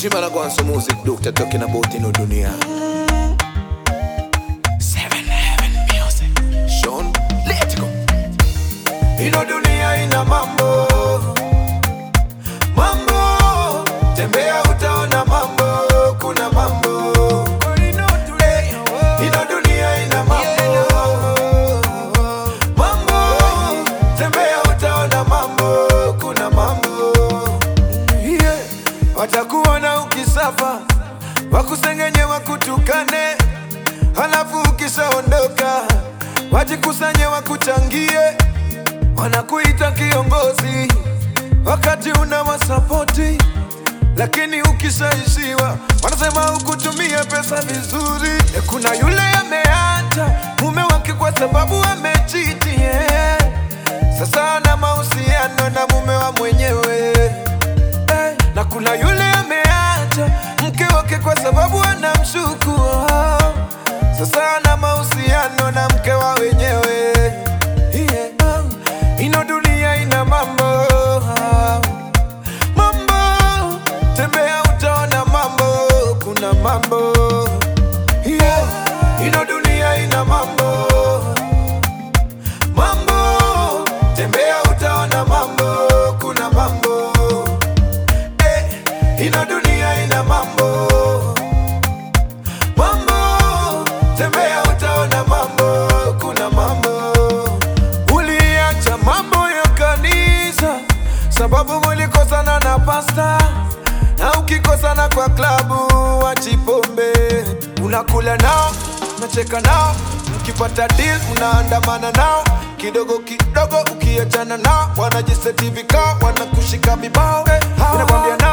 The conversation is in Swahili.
Shima na Gwanso Music Doctor talking about ino dunia. Seven Heaven Music. Sean, let's go. Ino dunia ina mambo. Mambo. Tembea utaona mambo. Kuna mambo. Hey, ino dunia ina mambo. Mambo. Tembea utaona mambo. Kuna mambo. Yeah. Watakuona ukisafa, wakusengenye wakutukane, halafu ukishaondoka wajikusanye wakuchangie, wanakuita kiongozi wakati una wasapoti, lakini ukishaishiwa wanasema hukutumia pesa vizuri. E, kuna yule ameacha mume wake kwa sababu amechiti, yeah. Sasa ana mahusiano na mume wa mwenyewe Eh, na kuna yule ameacha mke wake kwa sababu anamshuku oh. Sasa ana mahusiano na mke wa wenyewe yeah. oh. Ino dunia ina mambo oh. Mambo tembea utaona mambo, kuna mambo yeah. Ino dunia ina mambo Mambo tembea utaona mambo, kuna mambo Eh, ino dunia ina mambo mambo tembea utaona mambo kuna mambo uliacha mambo ya kanisa sababu mulikosana na pasta na ukikosana kwa klabu wachipombe unakula nao unacheka nao mkipata deal unaandamana nao kidogo kidogo ukiachana nao wanajiseti vikao wanakushika vibao hey, inakwambia